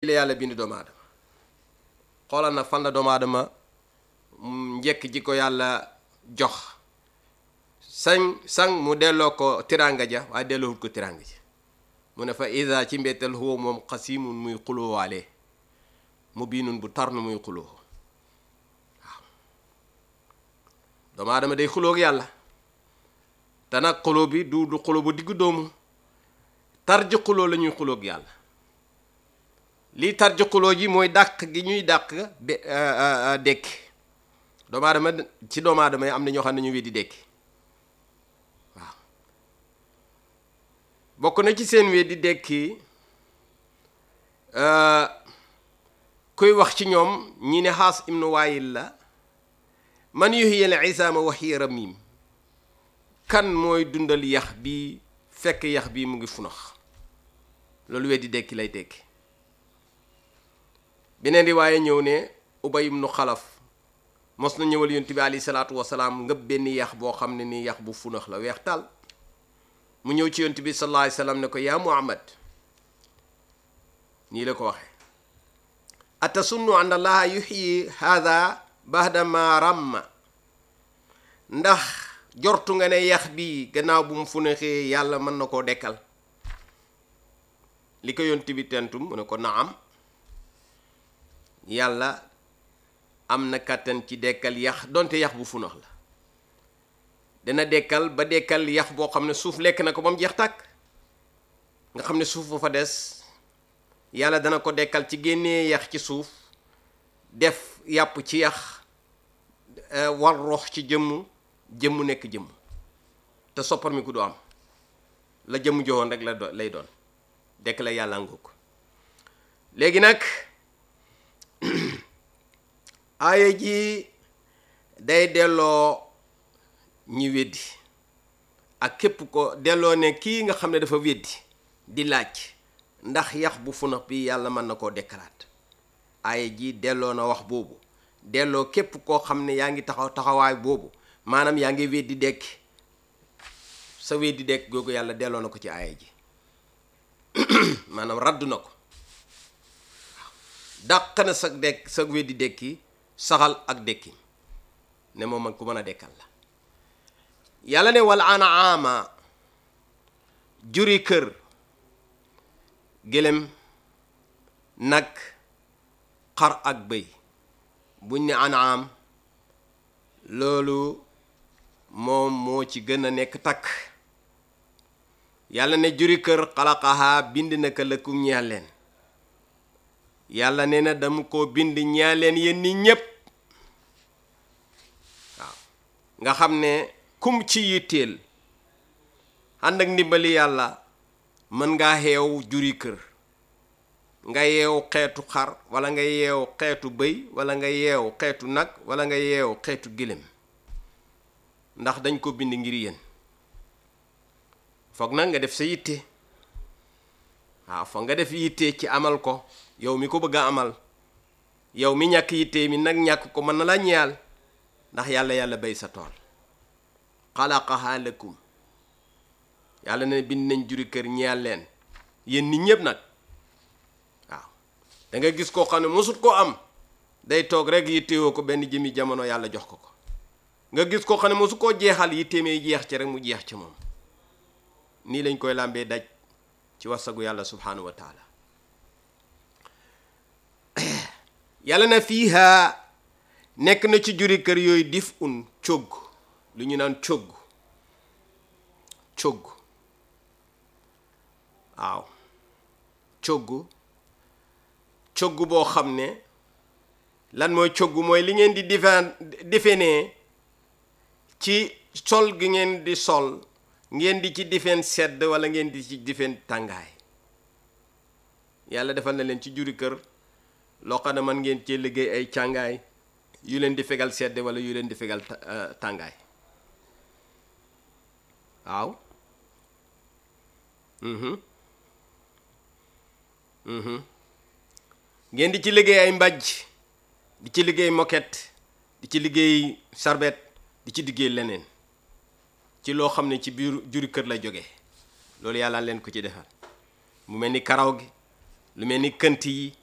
la yàlla bind doomu aadama xoolal nag fan la doomu aadama njëkk ji ko yàlla jox sañ sang mu delloo ko tiranga ja waaye delloowut ko tiranga ja mu ne fa ida ci mbettal huwa moom xasimun muy xulóowaale mu biinun bu tar nu muy xuloo waaw doomu aadama day xulóog yàlla te nag xuloo bi du du xuloo bu diggu doomu tar ji xuloo la ñuy xulóog yàlla lii tar ji xuloo ji mooy dàq gi ñuy dàq de dekki doomu aadama ci doomu aadama yi am na ñoo xam ne ñu weddi dekki waaw bokk na ci seen weddi dekki kuy wax ci ñoom ñi ne xaas ibnu waayil la man yuhyil isaama wa hiya ramim kan mooy dundal yax bi fekk yax bi mu ngi funax loolu weddi dekki lay tekki beneen riwaaye ñëw ne ubay ibnu xalaf mos na ñëwal yonent bi alayhi salaatu wasalaam ngëb benn yax boo xam ne nii yax bu funax la weex tal mu ñëw ci yonent bi sallallahu alayhi wasallam ne ko yaa muhammad nii la ko waxe atasunnu an allaha yuxyi hada bahda ma ramma ndax jortu nga ne yax bi gannaaw bu mu funaxee yàlla mën na koo dekkal li ko yonent bi tentum mu ne ko naam yàlla am na kàttan ci dekkal yax donte yax bu funax la dana dekkal ba dekkal yax boo xam ne suuf lekk na ko ba mu jeex tàkk nga xam ne suuf ba fa des yàlla dana ko dekkal ci génnee yax ci suuf def yàpp ci yax war rox ci jëmm jëmm nekk jëmm te soppar mi ku du am la jëmm joxoon rek la do lay doon dekk la yàlla ngoog léegi nag aaya ji day delloo ñi weddi ak képp ko delloo ne kii nga xam ne dafa weddi di laaj ndax yax bu funax bi yàlla mën na koo dekkalaat aaya ji delloo na wax boobu delloo képp koo xam ne yaa ngi taxaw taxawaay boobu maanaam yaa ngi weddi dekki sa weddi dekk googu yàlla delloo na ko ci aaya ji maanaam raddu na ko waaw dàq na sa dekk sa weddi dekki saxal ak dekki ne moom man ku mën a dekkal la yàlla ne wal anaama juri kër gëlem nag xar ak bëy buñ ne anaam loolu moom moo ci gën a nekk takk yàlla ne juri kër xalaqaha bind na ko lëkkum ñeel leen yàlla nee na dama ko bind ñeel leen yéen nit ñépp waaw nga xam ne kum ci yitteel ànd ak ndimbali yàlla mën ngaa xeew juri kër nga yeew xeetu xar wala nga yeew xeetu bëy wala nga yeew xeetu nag wala nga yeew xeetu gilem ndax dañ ko bind ngir yéen foog nag nga def sa yitte waaw foog nga def yitte ci amal ko yow mi ko bëgg a amal yow mi ñàkk yitte mi nag ñàkk ko mën na la ñeyal ndax yàlla yàlla bay sa tool xalaqaha lakum yàlla ne bind nañ juri kër ñeyal leen yéen nit ñépp nag waaw da nga gis koo xam ne mosut koo am day toog rek yittewoo ko benn jëmi jamono yàlla jox ko ko nga gis koo xam ne mosu koo jeexal yitteemee jeex ci rek mu jeex ci moom nii lañ koy làmbee daj ci wasagu yàlla subhanahu wa taala yàlla na fiiha nekk na ci juri kër yooyu dif un cogg lu ñu naan cogg cogg waaw cogg cogg boo xam ne lan mooy cogg mooy li ngeen di difen difenee ci sol gi ngeen di sol ngeen di ci difen sedd wala ngeen di ci difen tàngaay yàlla defal na leen ci juri kër loo xam ne man ngeen cee liggéey ay càngaay yu leen di fegal sedd wala yu leen di fegal tàngaay waaw ngeen di ci liggéey ay mbàjj di ci liggéey moquette di ci liggéey sarbet di ci liggéey leneen ci loo xam ne ci biir juri kër la jóge loolu yàlla leen ko ci defal mu mel ni karaw gi lu mel ni kënt yi